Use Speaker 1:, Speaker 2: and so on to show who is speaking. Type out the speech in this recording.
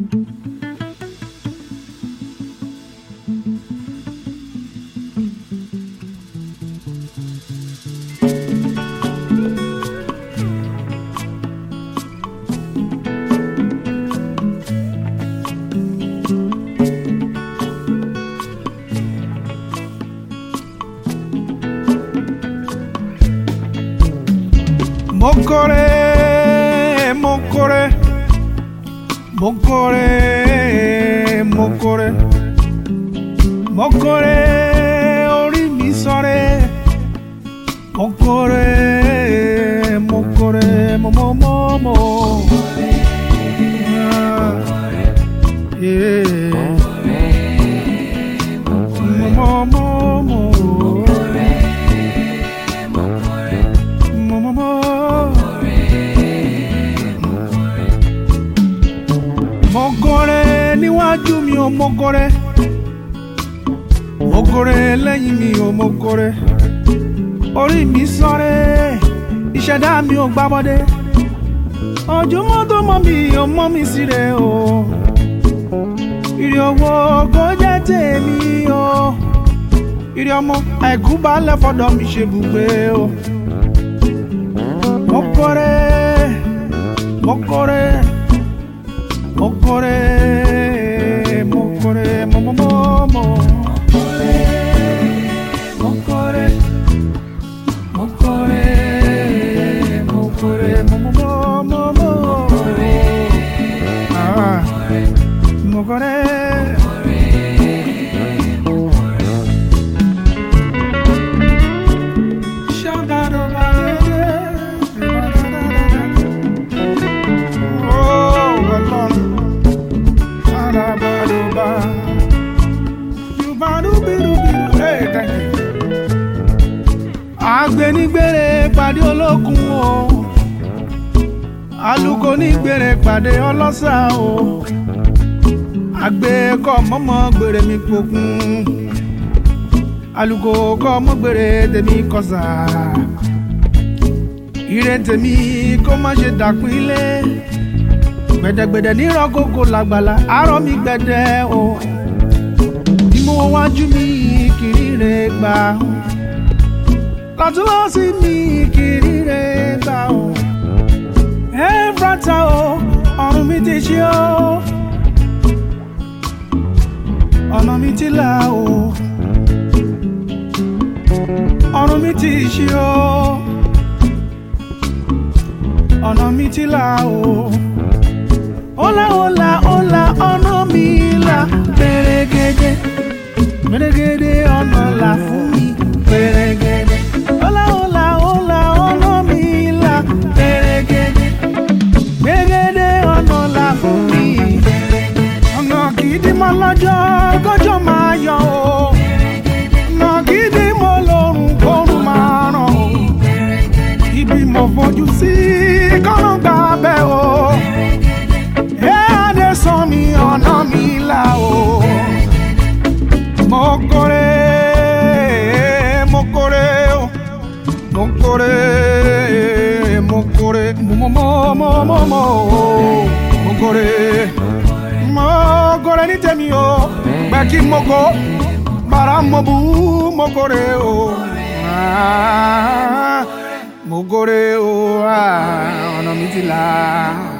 Speaker 1: Mokore, mokore, mokore, mokore, mokore, orí mi sọ̀rẹ́. Mokore, mokore, momomomo. Ah, yeah. Momomomo. Momomo. Mokore níwájú mi ò mokore. Mokore lẹ́yìn mi ò mokore. Orí mi sọ́rẹ́, ìṣẹ̀dá mi ò gbábọ́dé. Ojúmọ́ tó mọ́ mi ò mọ́ mi síre o. Ìrì owó kò jẹ́ tèmi o. Ìrì ọmọ àìkú balẹ̀ fọ́dọ̀ mi ṣe bùgbé o. Mokore, mokore. Mokore, mokore, mo mo mo mo. Mokore, mokore, mokore, mo mo mo mo mo. Ah, mokore. Oh, Ọlọ́run. Arabadoba. Yubarubirubiru. Hey, thank you. Agbenigbere pàdé olókun o. Aluko nígbèrè pàdé ọlọ́sà o. Àgbẹ̀ kọ́ mọ́mọ́ gbèrè mi pokùn. Aluko kọ́ mọ́ gbèrè tèmi kọ́sà. Ire tèmi kó má ṣe dàpínlẹ̀ gbẹdẹgbẹdẹ nírọ kókó làgbàlá àárọ̀ mi gbẹdẹ o bí mo wájú mi kiri rẹ gbà o lọ́tún lọ́sí mi kiri rẹ gbà o ẹ brata o ọrùn mi ti ṣí o ọ̀nà mi ti là o ọrùn mi ti ṣí o ọ̀nà mi ti là o. Hola, hola, hola, ọ̀nà mi là pẹ̀rẹ̀gẹ̀dẹ̀. Pẹ̀rẹ̀gẹ̀dẹ̀ ọ̀nà là fún mi pẹ̀rẹ̀gẹ̀dẹ̀. Hola, hola, hola, ọ̀nà mi là pẹ̀rẹ̀gẹ̀dẹ̀. Pẹ̀rẹ̀gẹ̀dẹ̀ ọ̀nà là fún mi. Ọ̀nà gidi mọ́ lọ́jọ́ kọjọ́ máa yọ o. Ọ̀nà gidi mọ́ lọ́rùn kọ́rùn máa ràn o. Ibi mo fojú sí kọ́nà gbà bẹ́ẹ̀ o ẹ̀ẹ́dẹ sọ mi ọ̀nà mi là o. mo kórè mo kórè o mo kórè mo kórè mo mo mo mo mo mo mo kórè mo kórè ní tèmi o gbẹ kí mo kó bàrà mo bú mo kórè o. Ah, mo kórè o ah, ọ̀nà mi ti là.